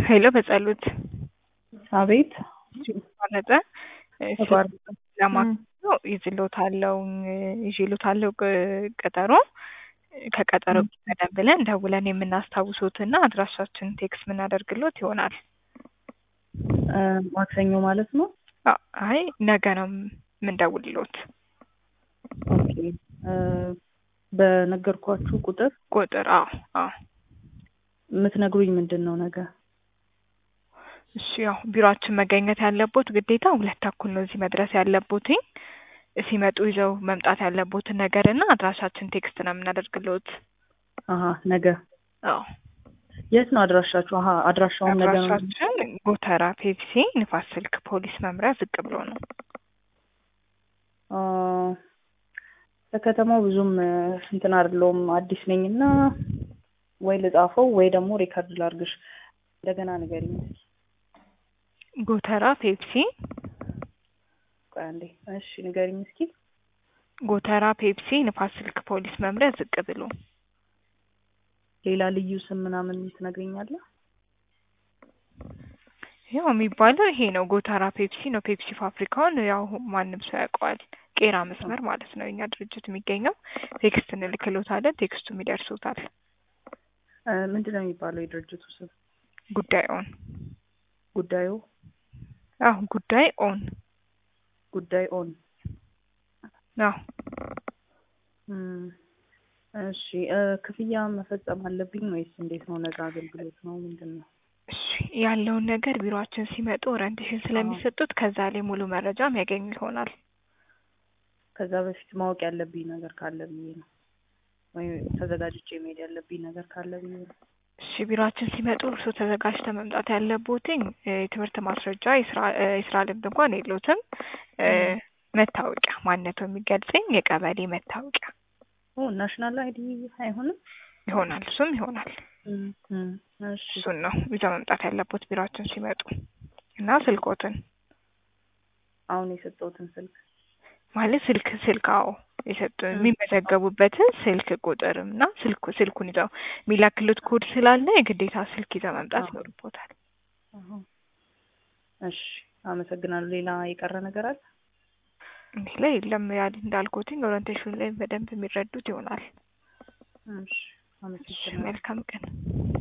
ሄሎ በጸሎት አቤት ተቋረጠ። ተቋረጠ። ለማክሰኞ ይዝሎታለው ይዤሎታለው ቅ- ቀጠሮ ከቀጠሮ ቀደም ብለን ደውለን የምናስታውሶትና አድራሻችን ቴክስት የምናደርግሎት ይሆናል። እ ማክሰኞ ማለት ነው። አ- አይ ነገ ነው የምንደውልሎት። ኦኬ እ በነገርኳችሁ ቁጥር ቁጥር አዎ አዎ የምትነግሩኝ ምንድን ነው ነገ? እሺ ያው ቢሮአችን መገኘት ያለቦት ግዴታ ሁለት ተኩል ነው እዚህ መድረስ ያለቦትኝ ሲመጡ ይዘው መምጣት ያለቦትን ነገር እና አድራሻችን ቴክስት ነው የምናደርግሎት። አሀ ነገ አዎ የት ነው አድራሻችሁ? አሀ አድራሻውን ነገ ነው። አድራሻችን ጎተራ ፔፕሲ ንፋስ ስልክ ፖሊስ መምሪያ ዝቅ ብሎ ነው። አ፣ ለከተማው ብዙም እ፣ እንትን አይደለሁም አዲስ ነኝ እና ወይ ልጻፈው ወይ ደግሞ ሪከርድ ላርግሽ። እንደገና ንገሪኝ። ጎተራ ፔፕሲ ቆይ አንዴ። እሺ ንገሪኝ እስኪ። ጎተራ ፔፕሲ ንፋስ ስልክ ፖሊስ መምሪያ ዝቅ ብሎ ሌላ ልዩ ስም ምናምን ትነግሪኛለህ? ያው የሚባለው ይሄ ነው። ጎተራ ፔፕሲ ነው። ፔፕሲ ፋብሪካውን ያው ማንም ሰው ያውቀዋል። ቄራ መስመር ማለት ነው የኛ ድርጅት የሚገኘው። ቴክስት እንልክሎታለን፣ ቴክስቱም ይደርሶታል። እ፣ ምንድን ነው የሚባለው የድርጅቱ ስም? ጉዳይ ኦን ጉዳዩ አዎ ጉዳይ ኦን ጉዳይ ኦን አዎ እም፣ እሺ እ፣ ክፍያ መፈጸም አለብኝ ወይስ እንዴት ነው? ነፃ አገልግሎት ነው ምንድን ነው? እሺ ያለውን ነገር ቢሮአችን ሲመጡ ኦሪንቴሽን ስለሚሰጡት ከዛ ላይ ሙሉ መረጃም ያገኙ ይሆናል። ከዛ በፊት ማወቅ ያለብኝ ነገር ካለ ብዬ ነው። ወይ ተዘጋጅቼ መሄድ ያለብኝ ነገር ካለ ብዬ ነው። እሺ ቢሮአችን ሲመጡ እርስዎ ተዘጋጅተው መምጣት ያለቦትኝ እ፣ የትምህርት ማስረጃ የስራ እ፣ የስራ ልምድ እንኳን የለዎትም እ፣ መታወቂያ ማንነቱ የሚገልጽኝ የቀበሌ መታወቂያ ኦ ናሽናል አይዲ አይሆንም? ይሆናል። እሱም ይሆናል። እም፣ እም፣ እሺ እሱን ነው ይዘው መምጣት ያለቦት ቢሮአችን ሲመጡ እና ስልኮትን አሁን የሰጠሁትን ስልክ ማለት ስልክ ስልክ አዎ የሰጡ የሚመዘገቡበትን ስልክ ቁጥርም እና ስልኩ ስልኩን ይዘው የሚላክሉት ኮድ ስላለ የግዴታ ስልክ ይዘው መምጣት አዎ። ይኖርቦታል። አሁን እሺ አመሰግናለሁ። ሌላ የቀረ ነገር አለ? እንዲህ ላይ የለም ያል እንዳልኩትኝ ኦሪንቴሽን ላይ በደንብ የሚረዱት ይሆናል። እሺ እሺ አመሰግናለሁ። መልካም ቀን።